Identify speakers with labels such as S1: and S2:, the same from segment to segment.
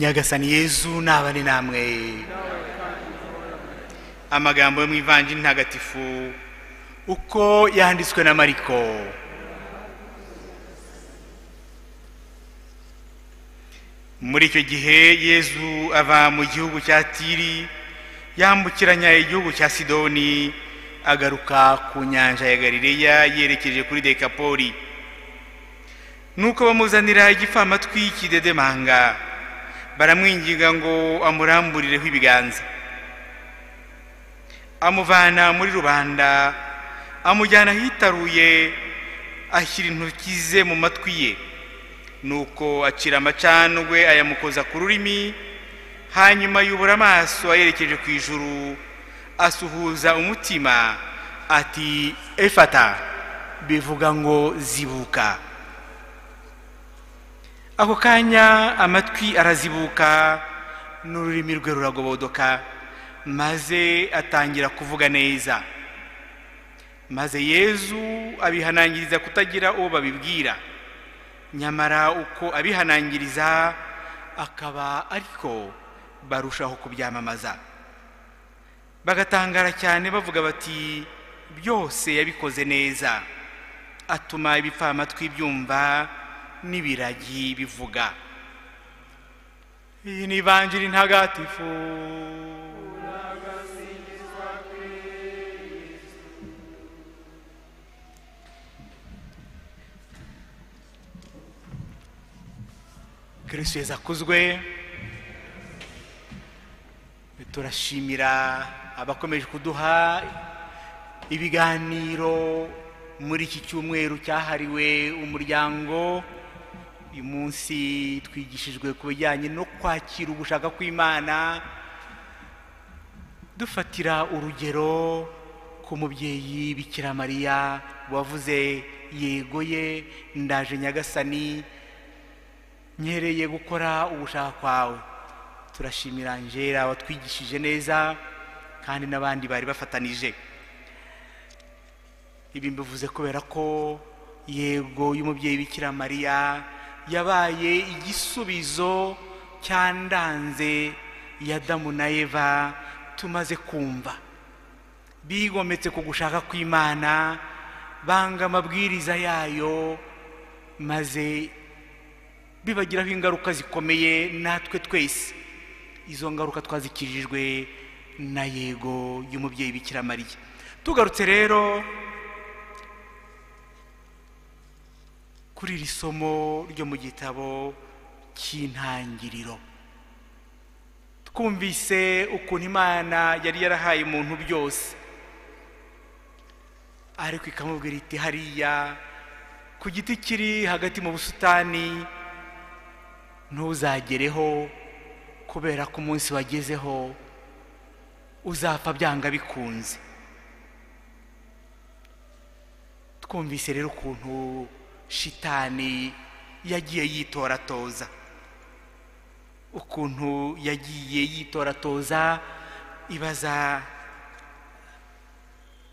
S1: nyagasani yezu nabane namwe amagambo yo mu ivanjiri ntagatifu uko yanditswe na mariko muri icyo gihe yezu ava mu gihugu cya tiri yambukiranya igihugu cya sidoni agaruka ku nyanja ya galileya yerekeje kuri dekapoli nuko bamuzanira igifamatwi cy'idedemanga baramwinginga ngo amuramburireho ibiganza amuvana muri rubanda amujyana ahitaruye ashyira intoki ze mu matwi ye nuko acira amacandwe ayamukoza ku rurimi hanyuma yubura amaso ayerekeje ku ijuru asuhuza umutima ati efata bivuga ngo zibuka ako kanya amatwi arazibuka n'ururimi rwe ruragobodoka maze atangira kuvuga neza maze yezu abihanangiriza kutagira uwo babibwira nyamara uko abihanangiriza akaba ariko barushaho kubyamamaza bagatangara cyane bavuga bati byose yabikoze neza atuma ibipfamatwi byumva n'ibiragi bivuga iyi ni ivanjiri ntagatifu kirisiyezi akuzwe turashimira abakomeje kuduha ibiganiro muri iki cyumweru cyahariwe umuryango uyu munsi twigishijwe ku bijyanye no kwakira ugushaka kw'imana dufatira urugero ku mubyeyi bikira mariya wavuze yego ye ndaje nyagasani nyereye gukora ugushaka kwawe turashimira njera watwigishije neza kandi n'abandi bari bafatanije ibi mbivuze kubera ko yego y'umubyeyi bikira mariya yabaye igisubizo cyandanze ya damu na eva tumaze kumva bigometse ku gushaka kw'imana banga amabwiriza yayo maze bibagiraho ingaruka zikomeye natwe twese izo ngaruka twazikirijwe na yego y'umubyeyi bikira mariya tugarutse rero kuri iri somo ryo mu gitabo cy'intangiriro twumvise ukuntu imana yari yarahaye umuntu byose ariko ikamubwira iti hariya ku giti kiri hagati mu busitani ntuzagereho kubera ko umunsi wagezeho uzapfa byanga bikunze twumvise rero ukuntu shitani yagiye yitoratoza ukuntu yagiye yitoratoza ibaza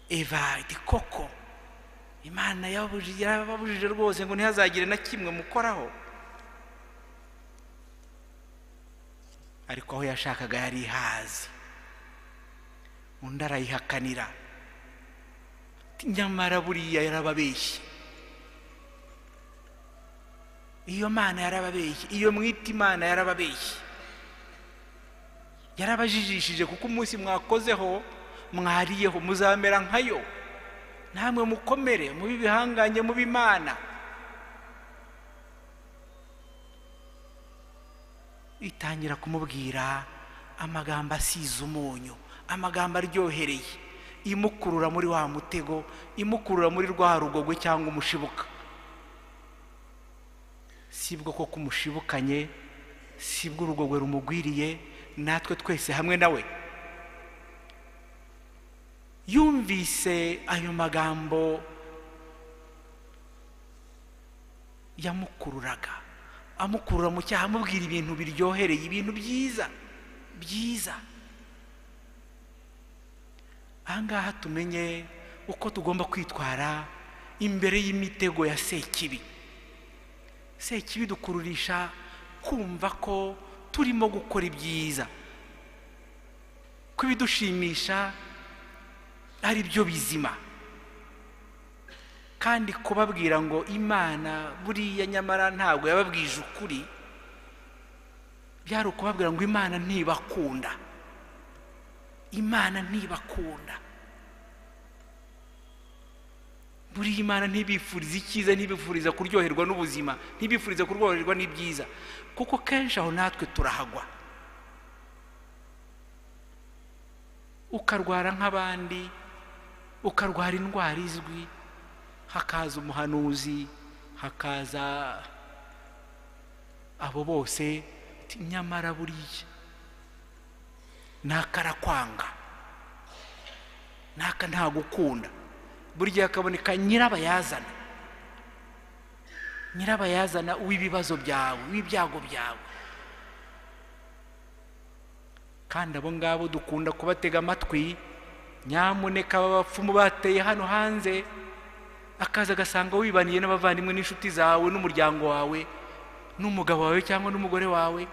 S1: eva iti koko imana yababujije rwose ngo ntihazagire na kimwe mukoraho ariko aho yashakaga yari ihazi undi arayihakanira nyamara buriya yarababeshye iyo mana yarababeshye iyo mwita imana yarababeshye yarabajijishije kuko umunsi mwakozeho mwariyeho muzamera nkayo namwe mukomere mubi bihanganye mubi imana itangira kumubwira amagambo asize umunyu amagambo aryohereye imukurura muri wa mutego imukurura muri rwa rugogwe cyangwa umushibuka sibwo koko umushibukanye sibwo urugogwe rumugwiriye natwe twese hamwe nawe yumvise ayo magambo yamukururaga amukurura mu cyaha amubwira ibintu biryohereye ibintu byiza byiza ahangaha tumenye uko tugomba kwitwara imbere y'imitego ya sekibi sekibi dukururisha kumva ko turimo gukora ibyiza ko ibidushimisha ari byo bizima kandi kubabwira ngo imana buriya nyamara ntabwo yababwije ukuri byari ukubabwira ngo imana ntibakunda imana ntibakunda buriya imana ntibifuriza icyiza ntibifuriza kuryoherwa n'ubuzima ntibifuriza kuryoherwa n'ibyiza kuko kenshi aho natwe turahagwa ukarwara nk'abandi ukarwara indwara izwi hakaza umuhanuzi hakaza abo bose nyamara buriya naka arakwanga naka ntagukunda burya hakaboneka nyirabayazana nyirabayazana w'ibibazo byawe w'ibyago byawe kandi abo ngabo dukunda kubatega amatwi nyamuneka b'abapfumu bateye hano hanze akaza agasanga wibaniye n'abavandimwe n'inshuti zawe n'umuryango wawe n'umugabo wawe cyangwa n'umugore wawe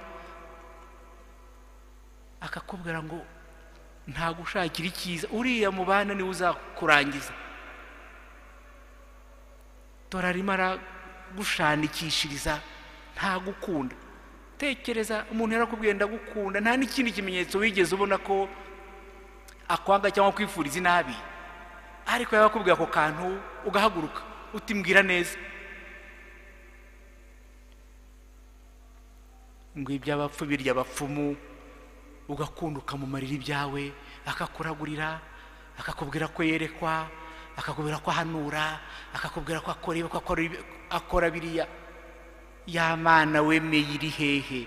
S1: akakubwira ngo ntagushakire icyiza uriya mubana niwe uzakurangiza dore arimo aragushandikishiriza ntagukunda tekereza umuntu yarakubwiye ndagukunda nta n'ikindi kimenyetso wigeze ubona ko akwanga cyangwa kwifuriza inabi ariko yakubwira ako kantu ugahaguruka utimbwira neza ngo iby'abapfu birya abapfumu ugakunda ukamumarira ibyawe akakuragurira akakubwira ko yerekwa akakubwira ko ahanura akakubwira ko akora akora biriya ya mana wemeye iri hehe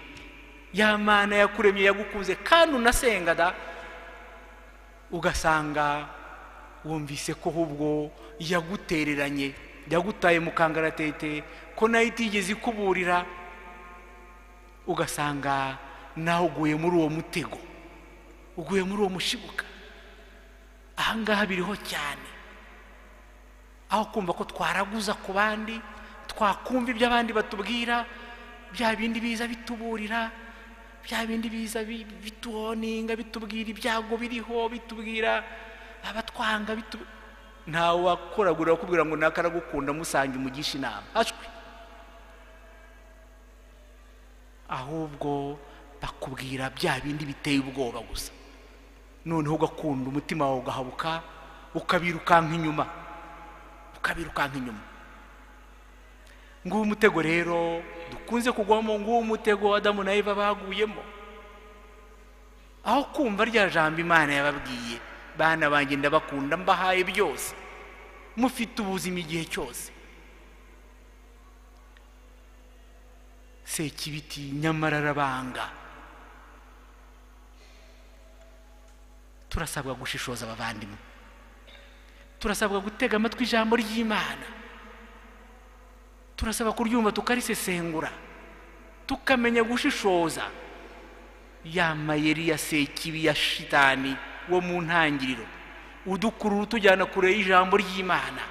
S1: ya mana yakuremye yagukunze kandi unasengaga ugasanga wumvise ko ahubwo yagutereranye yagutaye mu kangaratete ko nayo itigeze ikuburira ugasanga nawe uguye muri uwo mutego uguye muri uwo mushibuka ahangaha biriho cyane aho kumva ko twaraguza ku bandi twakumva ibyo abandi batubwira bya bindi biza bituburira bya bindi biza bituhoninga bitubwira ibyago biriho bitubwira abatwanga ntawe wakoragura bakubwira ngo nakaragukunda musange umugisha inama ahubwo bakubwira bya bindi biteye ubwoba gusa noneho ugakunda umutima wawe ugahabuka ukabirukanka inyuma ukabirukanka inyuma nguwo mutego rero dukunze kugwamo nguwo mutego adamu na eva baguyemo aho kumva rya jambo imana yababwiye bana banjye ndabakunda mbahaye byose mufite ubuzima igihe cyose sekibiti nyamara arabanga turasabwa gushishoza abavandimwe turasabwa gutega amatwi ijambo ry'imana turasaba kuryumva tukarisesengura tukamenya gushishoza ya mayeri ya sekibi ya shitani wo mu ntangiriro udukurura utujyana kure y'ijambo ry'imana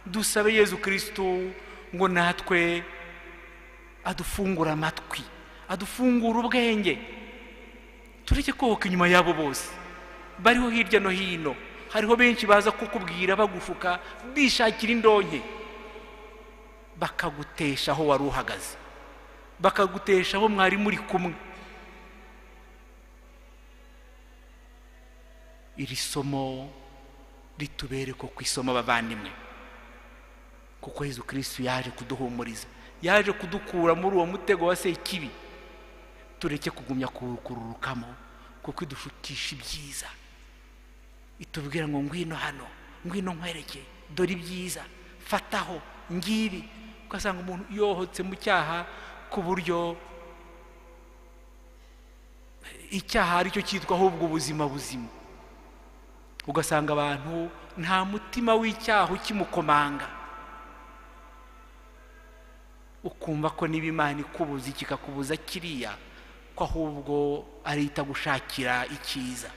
S1: dusabe yezu kirisitu ngo natwe adufungura amatwi adufungura ubwenge tureke kohoka inyuma y'abo bose bariho hirya no hino hariho benshi baza kukubwira bagushuka bishakira indonke bakagutesha aho wari uhagaze bakagutesha aho mwari muri kumwe iri somo ritubere ko ku isomo abavandimwe kuko Yezu kirisitu yaje kuduhumuriza yaje kudukura muri uwo mutego wa sekibi tureke kugumya kuwukururukamo kuko idushukisha ibyiza itubwira ngo ngwino hano ngwino nkwereke dore ibyiza fataho ngibi ugasanga umuntu yohotse mu cyaha ku buryo icyaha aricyo cyitwa ahubwo ubuzima buzima ugasanga abantu nta mutima w'icyaha ukimukomanga ukumva ko niba imana ikubuza kikakubuza kiriya ko ahubwo ari itagushakira icyiza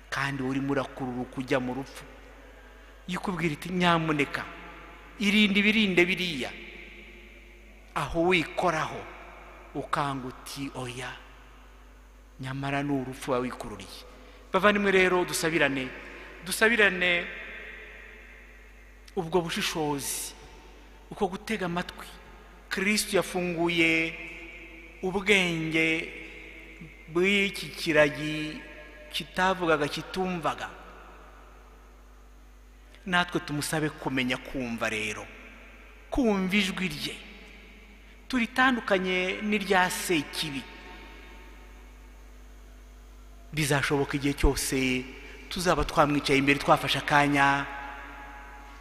S1: kandi urimo urakurura kujya mu rupfu yikubwira iti nyamuneka irinde ibirinde biriya aho wikoraho ukanga uti oya nyamara ni urupfu wawe wikururiye bavandimwe rero dusabirane dusabirane ubwo bushishozi uko gutega amatwi kirisitu yafunguye ubwenge bw'iki kiragi kitavugaga kitumvaga natwe tumusabe kumenya kumva rero kumva ijwi rye turitandukanye n'irya sekibi bizashoboka igihe cyose tuzaba twamwicaye imbere twafashe akanya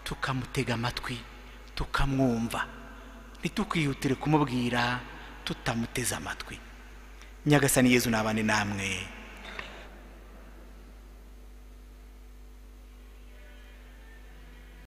S1: tukamutega amatwi tukamwumva ntitukihutire kumubwira tutamuteze amatwi nyagasani yezu nabane namwe